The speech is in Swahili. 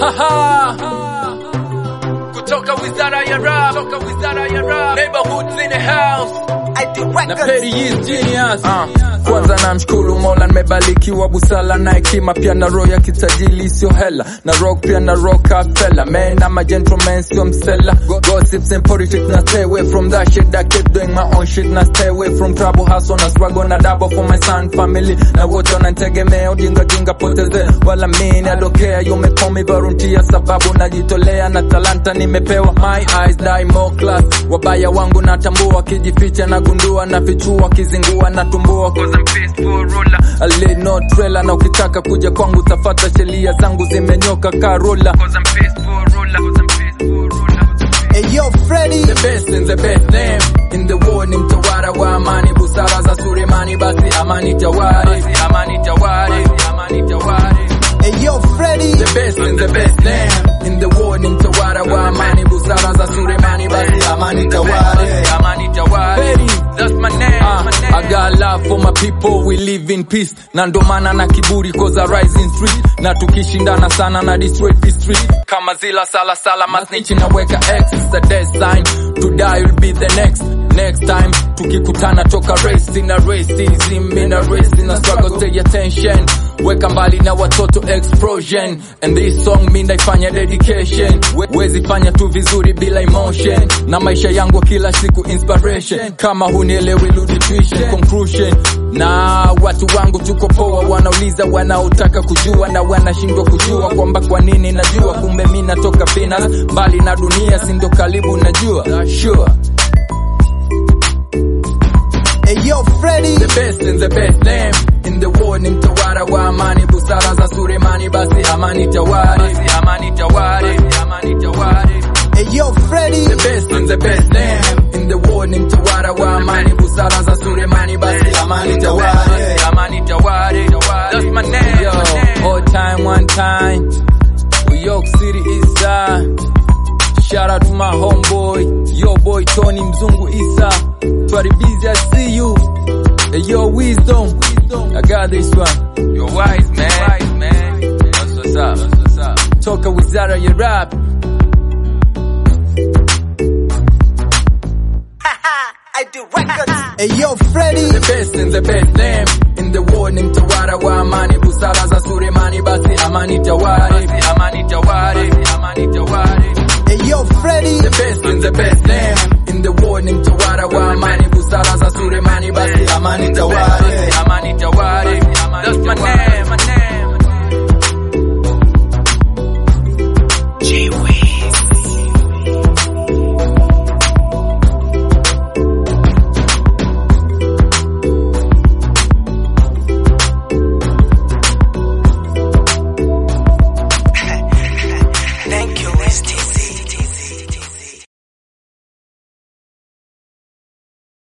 kutoka wizara ya rap, kutoka wizara ya rap, neighborhoods in the house na Petty is genius. Uh, kwanza namshukuru Mola nimebarikiwa busala na hekima pia na roho ya kitajili sio hela na rock pia na rock fella man I'm a gentleman sio msela gossips and politics na stay away from that shit I keep doing my own shit na stay away from trouble hustle na struggle na double for my son family na wote wananitegemea ujinga jinga poteze wala mimi adokea you may call me volunteer sababu najitolea na talanta nimepewa my eyes die more class wabaya wangu natambua wakijificha na gundua na fichua kizingua na tumbua cause I'm peaceful ruler I lay no trailer na ukitaka kuja kwangu tafata sheria zangu zimenyoka karola cause I'm peaceful ruler cause I'm peaceful ruler Hey yo, Freddy. the best in the best name in the world ni mtawala wa amani busara za Sulemani basi amani tawari basi amani tawari basi amani tawari Hey yo, Freddy. the best in the best name in the world ni mtawala wa amani busara za Sulemani basi amani tawari amani tawari that's my name uh, I got love for my people we live in peace na ndo maana na kiburi cause I rise in street na tukishindana sana na destroy the street kama zila sala sala masnichi na weka X is the death sign to die will be the next next time tukikutana toka race na racism in a race in a struggle stay attention weka mbali na watoto explosion and this song mi naifanya dedication We- wezi fanya tu vizuri bila emotion na maisha yangu kila siku inspiration kama hunielewi rudi tuition conclusion na watu wangu tuko poa wanauliza wanaotaka kujua na wanashindwa kujua kwamba kwa nini najua kumbe mi natoka Venus mbali na dunia sindo karibu najua sure Hey yo, Freddy. the best in the best name in the world ni mtawala wa amani busara za Sulemani basi amani tawari basi amani tawari basi amani tawari Hey yo, Freddy. the best in the best name in the world ni mtawala wa amani busara za Sulemani basi amani tawari basi amani tawari that's my name yo all time one time New York City is side Shout out to my homeboy, yo boy Tony Mzungu Isa. Twari busy, I see you. Hey, yo, wisdom. I got this one. You're wise, man. Wise, man. That's what's up. That's what's up. Toka wizara ya rap. I do records. Hey yo, Freddy. The best in the best name. In the world ni mtawala wa amani. Busara za Sulemani basi amani tawari. Basi amani tawari. Basi amani tawari. Hey yo, Freddy. the best in the best name in the world ni mtawala wa amani busara za Sulemani basi amani tawari amani tawari that's my name